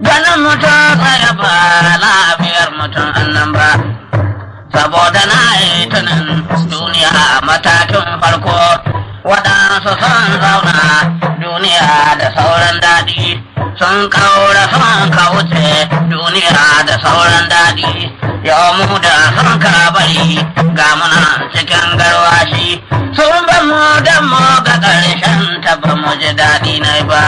ganin mutum tsaye ba lafiyar mutum annan ba saboda na yi tunan duniya a matakin farko waɗansu sun zauna duniya da sauran daɗi sun kaura sun kauce duniya da sauran daɗi yau mu da sun ka bari ga muna cikin garwashi sun ba mu da mu ga ƙarshen ta ba mu ji daɗi na ba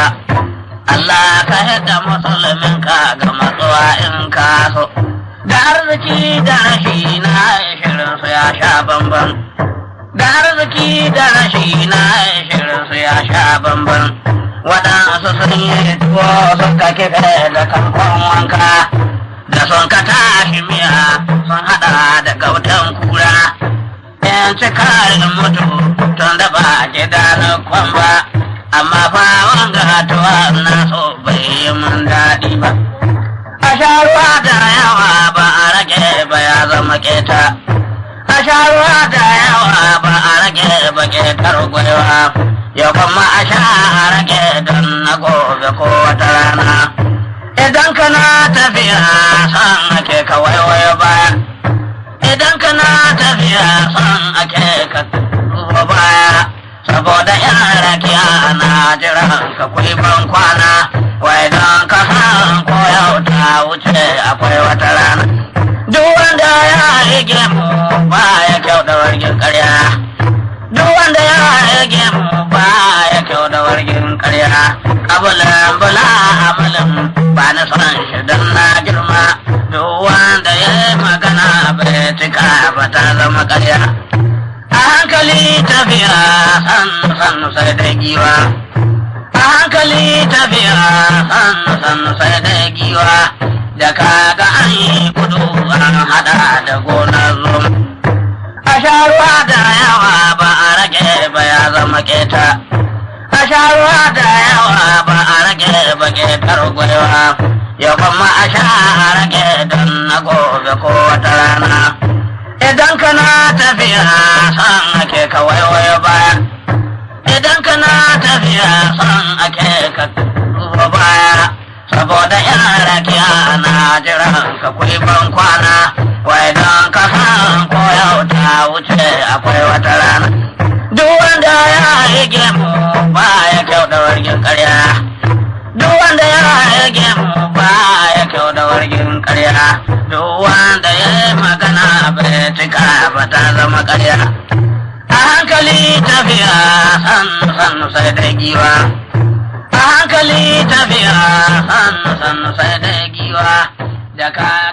Allah ka yadda musulmin ka ga matsuwa in ka so da arziki da rashi na shirin su ya sha bamban da arziki da rashi na shirin su ya sha bamban waɗansu sun yi tuwo suka kife da kamfan wanka da sun ka tashi miya sun haɗa da gautan kura yan cikarin mutu tun da ba gida na kwamba amma fa wanga tuwa na so bai yi mun daɗi ba a sha ruwa da yawa ba a rage ba ya zama keta a sha ruwa da yawa ba a rage ba ketar gwaiwa ya kuma a sha a rage don na gobe ko wata rana idan kana tafiya san ake ka waiwaye baya idan kana tafiya san ake ka duba baya saboda yan rakiya na jiran ka kuyi ban kwana wai don ka san ko yau ta wuce akwai wata rana duk wanda ya rige mu ba ya kyau da wargin karya duk wanda ya rige mu ba ya kyau da wargin karya kabulan bula amalin ba na son shi don na girma duk wanda ya yi magana bai cika ba ta zama karya a hankali tafiya sannu sannu sai da giwa a hankali tafiya sannu sannu sai da giwa da kaga an yi kudu an hada da gonar zum a sha ruwa da yawa ba a rage ba ya zama keta a sha ruwa da yawa ba a rage ba ketar gwaiwa ya kuma a sha a rage don na gobe ko wata rana idan kana tafiya san ake ka waiwaye baya idan kana tafiya san ake ka duba baya saboda yan rakiya na jiran ka kuyi ban kwana wai don ka san ko yau ta wuce akwai wata rana duk wanda ya rige mu ba ya kyau da wargin karya duk wanda ya rige mu ba ya kyau da wargin karya duk wanda ya yi magana bai cika ba ta zama karya a hankali tafiya sannu sannu sai da giwa a hankali tafiya sannu sannu sai da giwa da ka